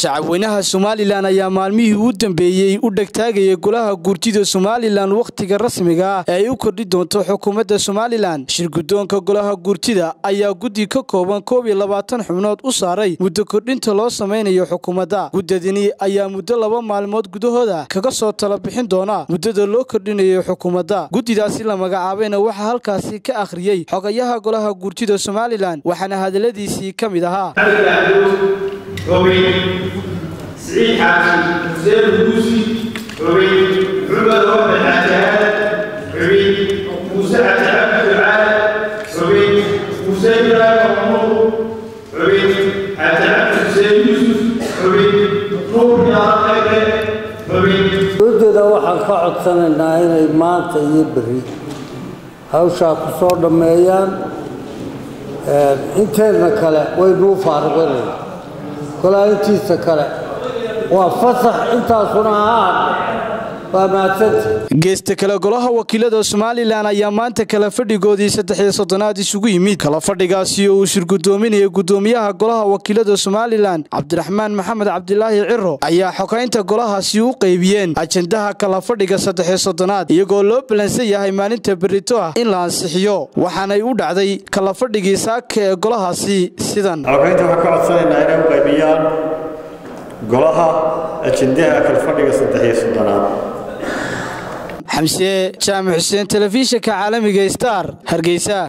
shacabweynaha somalilan ayaa maalmihii u dambeeyey u dhegtaagayay golaha guurtida somalilan wakhtiga rasmiga ah ee ay u kordhi doonto xukuumadda somalilan shirgudoonka golaha guurtida ayaa guddi ka kooban koob iyo labaatan xubnood u saaray muddo kordhinta loo samaynayo xukuumadda guddadini ayaa muddo laba maalmood gudahooda kaga soo tala bixin doona muddada loo kordhinayo xukuumadda guddidaasi la magacaabayna waxaa halkaasi ka akhriyey xogayaha golaha guurtida somalilan waxaana hadalladiisii ka mid ahaa حبي سعيد حاجي حسين البوسي حبي محمد رب الحجاج حبي موسى عبد العال حبي موسى إبراهيم محمود حبي حتى عبد حسين يوسف حبي نور يا خير حبي dowladdeeda waxaan ka codsanaynaa inay maanta iyo berri hawshaa ku soo dhammeeyaan inteedna kale waynuu faariqinayna kolaa intiisa kale waa fasax intaasuna ahaan waa mahadsanta geesta kale golaha wakiilada somalilan ayaa maanta kala fadhigoodii saddexiyo soddonaad isugu yimid kala fadhigaasi oo uu shirgudoominaya gudoomiyaha golaha wakiilada somalilan cabdiraxmaan maxamed cabdilaahi ciro ayaa xogaynta golahaasi u qaybiyeen ajendaha kala fadhiga saddexiyo soddonaad iyagoo loo ballansan yahay maalinta berito ah in la ansixiyo waxaanay u dhacday kala fadhigii saaka ee golahaasi sidan xogaynta waxaan ka codsanaynaa inay u qaybiyaan golaha ajendaha kala fadhiga saddexiyo soddonaad xamse jaamac xuseen telefishinka caalamiga star hargeysa